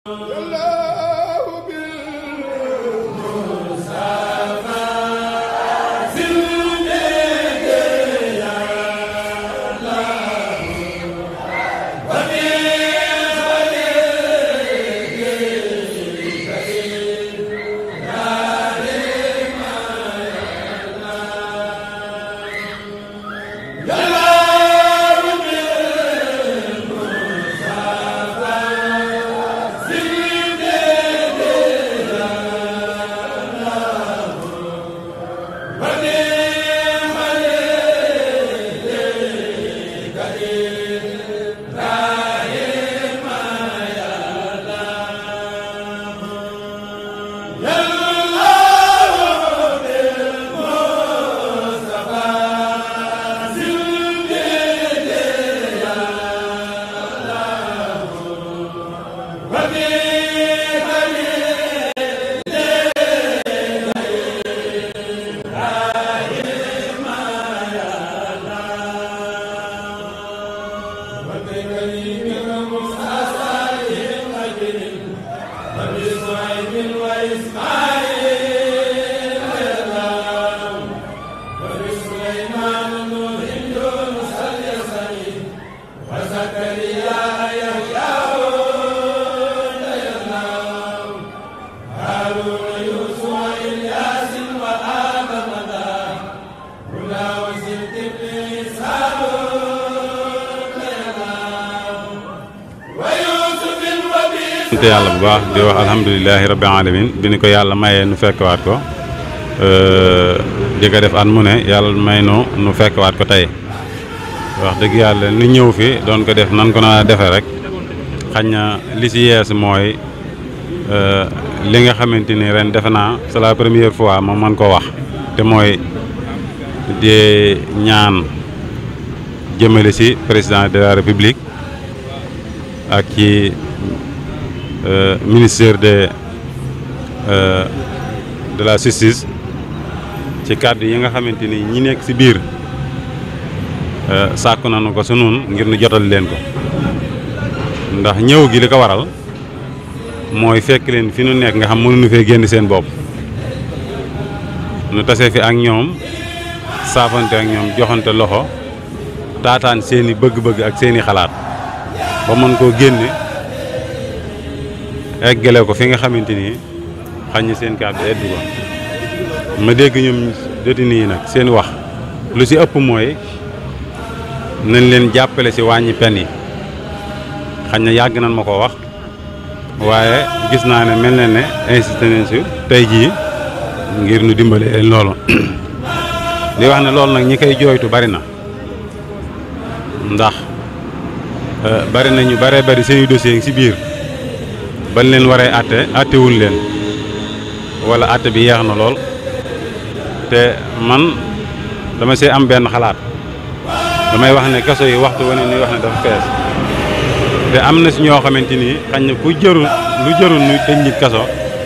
sant yàlla bu baax di wax alhamdulilahi rabbil alamin bi ni ko yàlla mayee nu fekkwaat ko di ko def at mu ne yàlla may nu nu fekkwaat ko tey wax dëgg yàlla nu ñëw fi doon ko def nan ko na defee rek xañ na li ci yees mooy li nga xamante ni ren defe naa c'est la première fois ma mën ko wax te mooy di ñaan jëmale ci président de la république ak ci ministère de de la justice ci kàddu yi nga xamante ni ñi nekk ci biir sàkku nañu ko su nun ngir nu jotal leen ko ndax ñëw gi li ko waral mooy fekk leen fi nu nekk nga xam mënuñu fee génn seen bopp nu tase fi ak ñoom saafante ak ñoom joxante loxo taataan seeni bëgg-bëgg ak seeni xalaat ba mën koo génne eggale ko fi nga xamante ni xañ na seen kàddu eddu ko ma dégg ñoom détenu yi nag seen wax lu ci ëpp mooy nañ leen jàppale ci wàññi pen yi xañ na yàgg nañ ma ko wax waaye gis naa ne mel na ne insisté nañ ci tey jii ngir nu dimbale leen loolu di wax ne loolu nag ñi koy jooytu bari na ndax bari na ñu baree bari seeni dossier ngi ci biir bañ leen waree àtte àttewul leen wala àtte bi yeex na lool te man dama see am benn xalaat damay wax ne kaso yi waxtu wane nuy wax ne dafa fees te am na si ñoo xamante ni xañ na ku jërul lu jërul nuy tëj nit kaso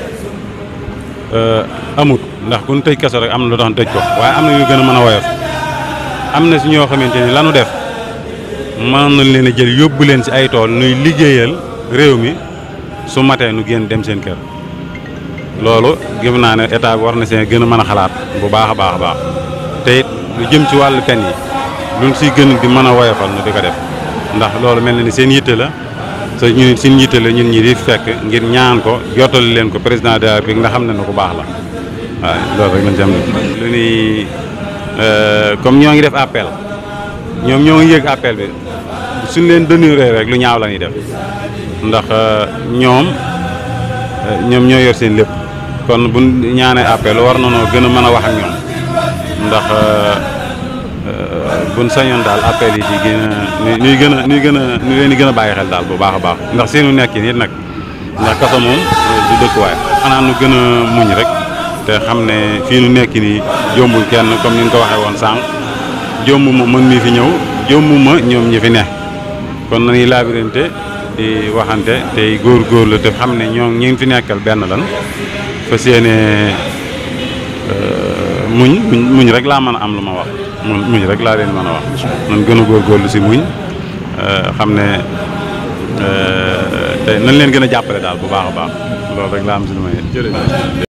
amut ndax ku ñu tëj kaso rek am na lu tax tëj ko waaye am na ñu gën a mën a woyof am na si ñoo xamante ni lanu def mën nañ leen a jël yóbbu leen si ay tool nuy liggéeyal réew mi su matee nu génn dem seen kër loolu gëm naa ne état bi war na seen gën a mën a xalaat bu baax a baax a baax te it lu jëm ci wàllu pen yi luñ siy gën di mën a woyofal nu di ko def ndax loolu mel na ni seen yitte la te ñun seen yitte la ñun ñi di fekk ngir ñaan ko jottali leen ko président de la République nga xam ne na ku baax la waaw loolu rek lañ ci am lu ni comme ñoo ngi def appel ñoom ñoo ngi yëg appel bi suñ leen dénuré rek lu ñaaw la ñuy def ndax ñoom ñoom ñoo yor seen lépp kon bu ñaanee appel war nañoo gën a mën a wax ak ñoom ndax buñ sañoon daal appel yi di gën a nuy gën a nuy gën a nu leen di gën a bàyyi xel daal bu baax a baax ndax seenu nekk nit nag ndax kaso moom du dëkkuwaay xanaa nu gën a muñ rek te xam ne fii nu nekk nii jombul kenn comme ni ñu ko waxee woon sànq jomb ma mën mi fi ñëw jomb ma ñoom ñi fi ne kon nañuy laabirante di waxante tey góor-góor la te xam ne ñoo ñi ngi fi nekkal benn lan fas yéene muñ muñ rek laa mën a am lu ma wax muñ muñ rek laa leen mën a wax nan gën a góorgóorlu si muñ xam ne te nañ leen gën a jàppale daal bu baax a baax loolu rek laa am si lu may jërëjëf